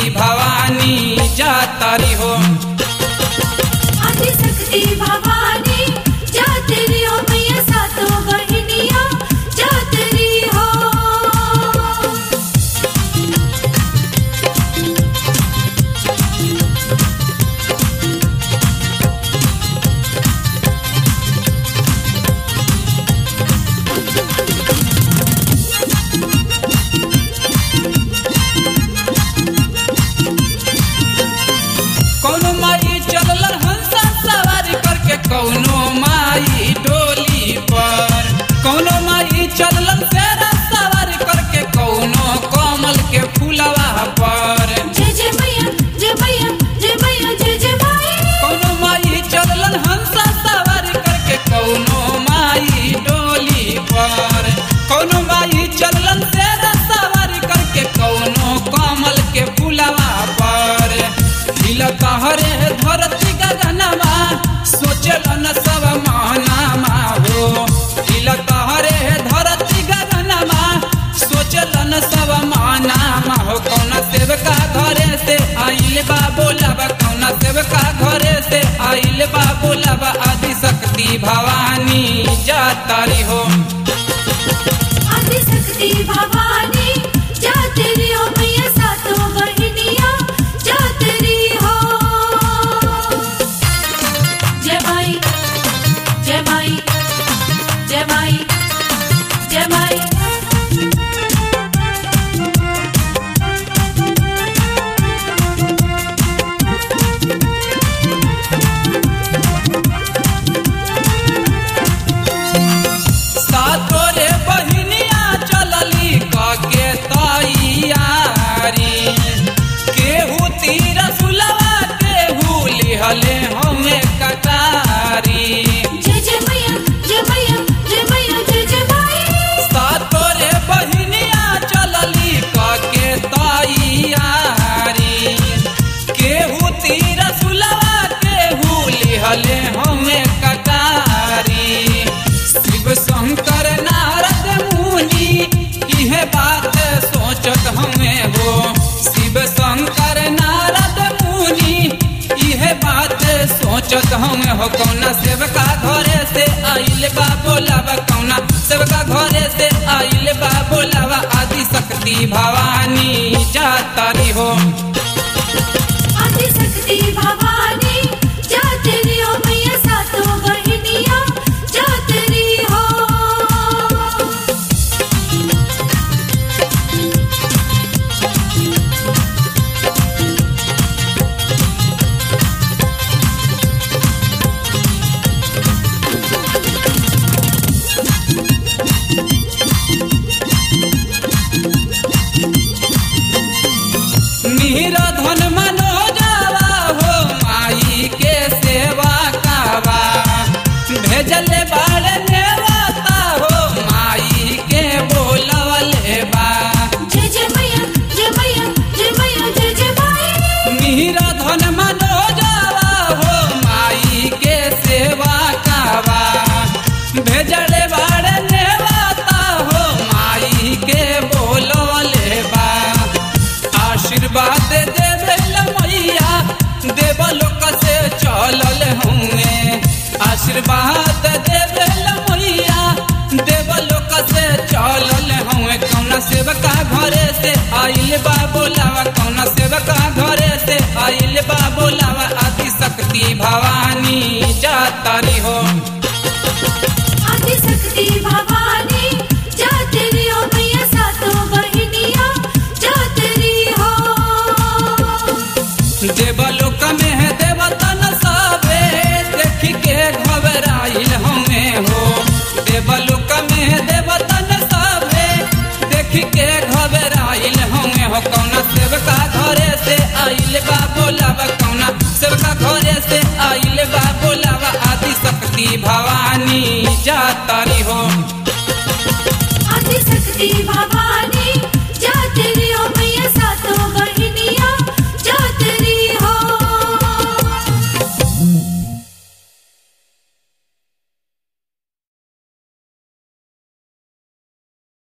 भवानी जातारी हो आदिशक्ति भवानी जातरी हो मैया सातों बहनिया जातरी हो कौनो माई चलल हंसा सवारी करके कौनो माई डोली पर कौनो माई चलल तेरा सवारी करके कौनो कमल के फूलवा पर जय जय मैया जय मैया जय मैया जय जय माई कौनो माई चलल हंसा सवारी करके कौनो माई डोली पर कौनो माई चलल तेरा सवारी करके कौनो कमल के फूलवा पर दिल कहरे धरती गगनमा सोचल न सब मानामा हो दिल कहरे धरती गगनमा सोचल न सब मानामा हो कौना सेवका घरे से आइल बा बोलब कौना सेवका घरे से आइल बा बोलब आदि शक्ति भवानी जातारी हो आदिशक्ति भवानी जातरी हो मैया सातों बहनिया जातरी हो जय माई जय माई जय माई जय माई सातोरे बहिनिया चलली कके तैयारी केहू तीर सुलवा केहू लिहले हमें कटारी जय जय मैया जय मैया जय मैया जय जय माई सातोरे बहिनिया चलली कके तैयारी केहू तीर सुलवा केहू लिहले हमें कटारी शिव शंकर नारद मुनि इहे बात सोचत हमें हो शिव शंकर नारद मुनि इहे बात सोचत हमें हो कौना सेवका घरे से आइल बा बोलावा कौना सेवका घरे से आइल बा बोलावा आदि शक्ति भवानी जातारी हो आदिशक्ति भवानी जातरी हो मैया सातों बहनिया जातरी हो मीरा धन मनोजावा हो माई के सेवा कावा भेजले बाड़ नेवाता हो माई के बोलवले बा जय जय मैया जय मैया जय मैया जय जय माई मीरा धन मनोजावा हो माई के सेवा कावा भेजले बाड़ नेवाता हो माई के बोलवले बा आशीर्वाद देवेल मैया देवलोक से चलल हुए आशीर्वाद देवेल मैया देवलोक से चलल हुए कौना सेवका घरे से आइल बा बोलावा कौना सेवका घरे से आइल बा बोलावा आदि शक्ति भवानी जातारी हो आदिशक्ति भवानी जातरी हो मैया सातों बहनिया जातरी हो देवलोक में है देवतन सबे देख के घबराइल हमें हो देवलोक में है देवतन सबे देख के घबराइल हमें हो कौना सेवका घरे से आइल बा बोलावा कौना सेवका घरे से आइल बा बोलावा आदि शक्ति भवानी जातर